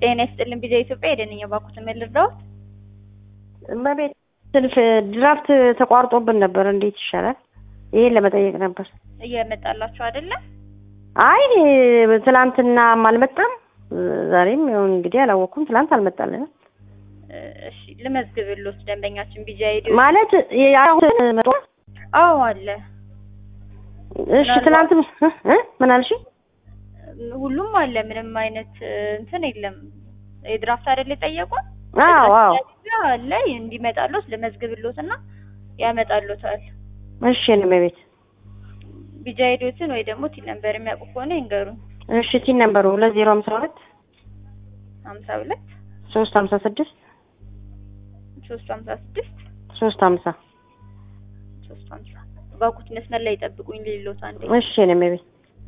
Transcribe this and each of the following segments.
ጤና ይስጥልን ቢዛ ኢትዮጵያ የደንኛ ባኩት መልርዳውት እመቤት ስልፍ ድራፍት ተቋርጦብን ነበር። እንዴት ይሻላል? ይሄን ለመጠየቅ ነበር። እየመጣላችሁ አይደለም? አይ ትላንትናም አልመጣም፣ ዛሬም ያው እንግዲህ አላወቅኩም። ትላንት አልመጣልንም እሺ ልመዝግብልዎት ደንበኛችን ቢዛ ሄዱ ማለት አሁን መጣ። አዎ አለ እሺ ትላንትም እ ምን አልሽ? ሁሉም አለ ምንም አይነት እንትን የለም። የድራፍት አይደል የጠየቁን? አዎ አዎ አለ እንዲመጣልዎት ልመዝግብልዎትና ያመጣልዎታል። እሺ እመቤት ቢጃ ሄዶትን ወይ ደግሞ ቲን ነምበር የሚያውቁ ከሆነ ይንገሩን። እሺ ቲን ነምበሩ ሁለት ዜሮ ሀምሳ ሁለት ሀምሳ ሁለት ሶስት ሀምሳ ስድስት ሶስት ሀምሳ ስድስት ሶስት ሀምሳ ሶስት ሀምሳ ባኩት መስመር ላይ ይጠብቁኝ ልልዎት አንዴ። እሺ እመቤት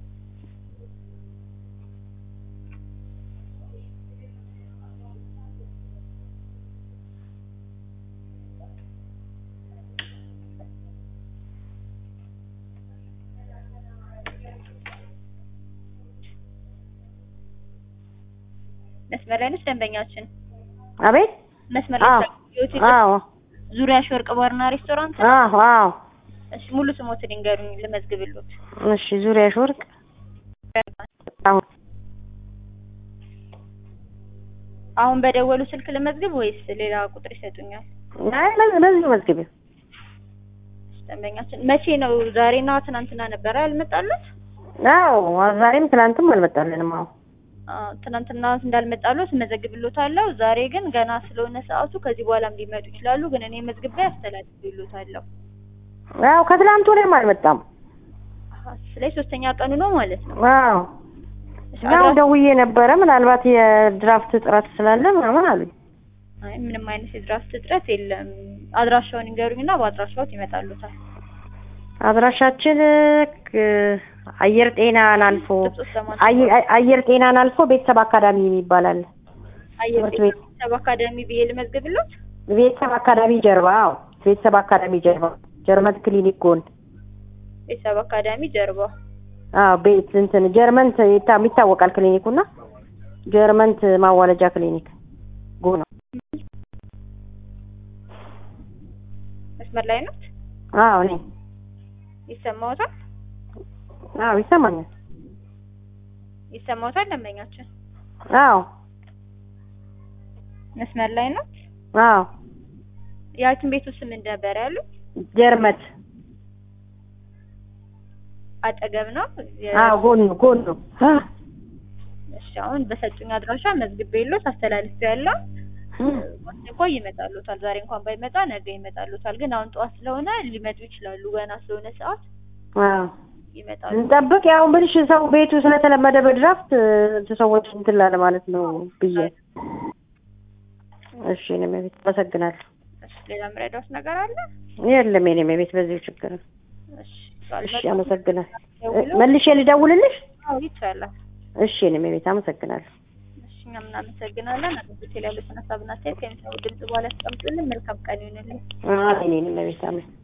መስመር ላይ ነች ደንበኛችን። አቤት መስመር ላይ አዎ የሆቴል አዎ ዙሪያ ወርቅ ባርና ሬስቶራንት። አዎ አዎ እሺ ሙሉ ስሞትን ይንገሩኝ ልመዝግብልዎት። እሺ ዙሪያሽ ወርቅ አሁን አሁን በደወሉ ስልክ ልመዝግብ ወይስ ሌላ ቁጥር ይሰጡኛል? አይ በዚህ በዚህ መዝግቢ ደንበኛችን መቼ ነው? ዛሬና ትናንትና ነበረ ያልመጣሉት? አዎ ዛሬም ትናንትም አልመጣልንም። አዎ አዎ ትናንትና እንዳልመጣሉት እመዘግብልዎታለሁ። ዛሬ ግን ገና ስለሆነ ሰዓቱ ከዚህ በኋላም ሊመጡ ይችላሉ። ግን እኔ መዝግቤ አስተላልፍልዎታለሁ። አዎ ከትላንት ወዲያም አልመጣም። አሀ፣ ስለዚህ ሶስተኛ ቀኑ ነው ማለት ነው። አዎ እሺ፣ ያው አድራሻ- ደውዬ ነበረ ምናልባት የድራፍት እጥረት ስላለ ምናምን አሉኝ። አይ ምንም አይነት የድራፍት እጥረት የለም። አድራሻውን ይንገሩኝና በአድራሻዎት ይመጣሉታል። አድራሻችን ክ- አየር ጤናን አልፎ ጥብስ ለማለት አየ- አየ- አየር ጤናን አልፎ ቤተሰብ አካዳሚ ይባላል። አየር ትምህርት ቤት ቤተሰብ አካዳሚ ብዬ ልመዝግብልዎት? ቤተሰብ አካዳሚ ጀርባ። አዎ ቤተሰብ አካዳሚ ጀርባ ጀርመን ክሊኒክ ጎን። ቤተሰብ አካዳሚ ጀርባ። አዎ ቤት እንትን ጀርመን ት- ይታ- ይታወቃል ክሊኒኩና ጀርመን ት- ማዋለጃ ክሊኒክ ጎን ነው። መስመር ላይ ነው አዎ እኔ ይሰማዎታል? አዎ ይሰማኛል። ይሰማዎታል? ደንበኛችን አዎ መስመር ላይ ነው። አዎ የሐኪም ቤቱ ስም ምን ነበር ያሉት? ጀርመት አጠገብ ነው። የ- አዎ ጎን ጎን ነው። እሺ አሁን በሰጡኝ አድራሻ መዝግቤልዎት አስተላልፌያለሁ። ቆይ ይመጣሉታል። ዛሬ እንኳን ባይመጣ ነገ ይመጣሉታል። ግን አሁን ጠዋት ስለሆነ ሊመጡ ይችላሉ። ገና ስለሆነ ሰዓት አዎ ይመጣሉ። እንጠብቅ። ያው ብልሽ ሰው ቤቱ ስለተለመደ በድራፍት እ፣ ሰዎች እንትን ላለ ማለት ነው ብዬ። እሺ እኔ ቤት አመሰግናለሁ። እሺ ሌላ ምረዳውስ ነገር አለ? የለም የኔ ቤት በዚሁ ችግር ነው። እሺ እሺ ካልመጡ አመሰግናለሁ። ደውለው- መልሼ ልደውልልሽ? አዎ ይቻላል። እሺ እኔ ቤት አመሰግናለሁ። እሺ እኛም እናመሰግናለን። አገልግሎት ላይ ያሉትን ሀሳብና አስተያየት ከሚሰሙ ድምጽ በኋላ ያስቀምጡልን። መልካም ቀን ይሁንልን። አሜን። እኔ ቤት አሜን።